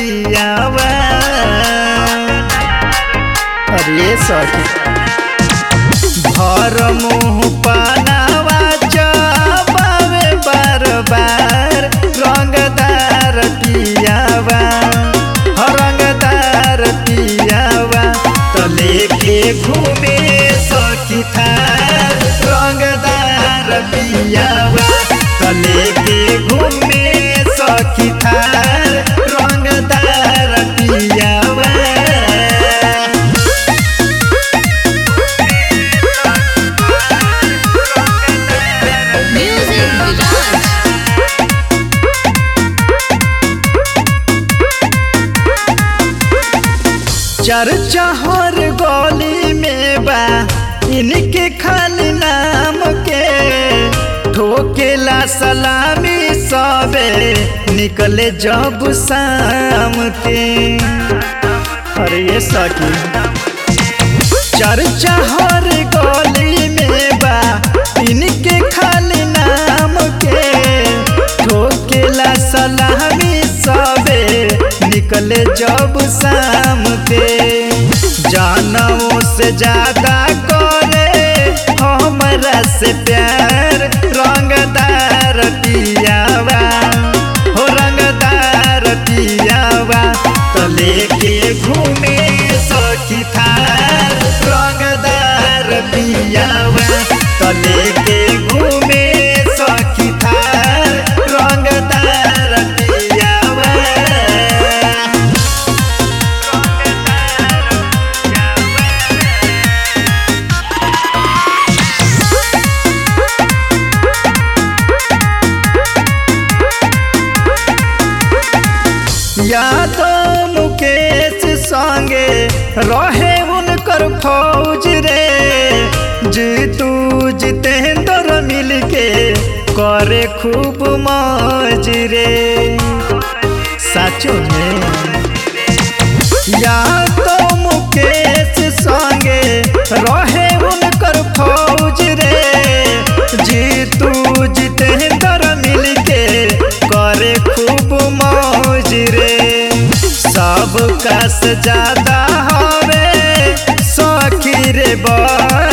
पियावा अरे सखी भर मुँह पानावा चबावे बार बार रंगदार पियावा हो रंगदार पियावा तो लेके घूमे सखी थार रंगदार पियावा तो लेके घूमे सखी थार रंगदार पियावा Music Village. चर्चा हर गली में बा इनके खाली नाम के ठोकेला सलामी सबे निकले जब शाम के अरे ये सकी चर्चा हर गली में बा इनके खाली नाम के ठोकेला सलामी सबे निकले जब शाम के जानों से ज्यादा करे हमरा से प्यार रंगदार पियावा हो रंगदार पियावा तो लेके घूमे सखी थार रंगदार पियावा तो लेके घूमे सखी थार रंगदार पियावा यादव मुकेश संगे रहे उनकर फौज रे जीतू जितेंद्र मिलके करे खूब मौज रे साचो में यादव मुकेश संगे रहे उनकर फौज रे जीतू जितेंद्र मिलके करे खूब मौज रे सब का से ज्यादा हवे सखी रे बड़